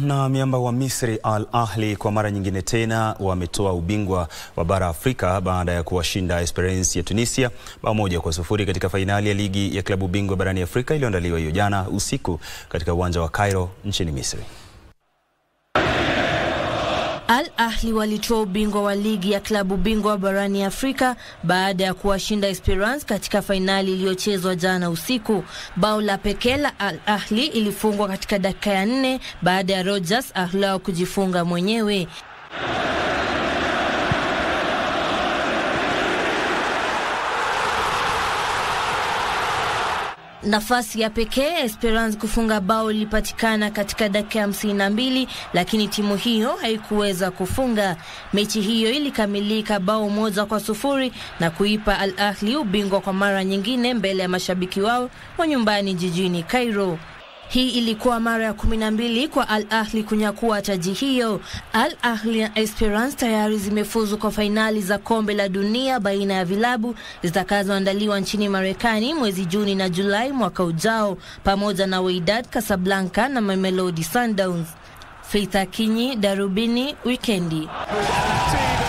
Na miamba wa Misri Al Ahli kwa mara nyingine tena wametoa ubingwa wa bara Afrika baada ya kuwashinda Esperance ya Tunisia bao moja kwa sufuri katika fainali ya ligi ya klabu bingwa barani Afrika iliyoandaliwa hiyo jana usiku katika uwanja wa Cairo nchini Misri. Al Ahli walitoa ubingwa wa ligi ya klabu bingwa barani Afrika baada ya kuwashinda Esperance katika fainali iliyochezwa jana usiku. Bao la pekee la Al Ahli ilifungwa katika dakika ya nne baada ya Rogers Ahlao kujifunga mwenyewe. Nafasi ya pekee Esperance kufunga bao ilipatikana katika dakika hamsini na mbili lakini timu hiyo haikuweza kufunga. Mechi hiyo ilikamilika bao moja kwa sufuri na kuipa Al Ahli ubingwa kwa mara nyingine mbele ya mashabiki wao wa nyumbani jijini Cairo. Hii ilikuwa mara ya kumi na mbili kwa Al Ahli kunyakua taji hiyo. Al Ahli na Esperance tayari zimefuzu kwa fainali za kombe la dunia baina ya vilabu zitakazoandaliwa nchini Marekani mwezi Juni na Julai mwaka ujao, pamoja na Wydad Casablanca na Mamelodi Sundowns. Faith Akinyi, Darubini Wikendi.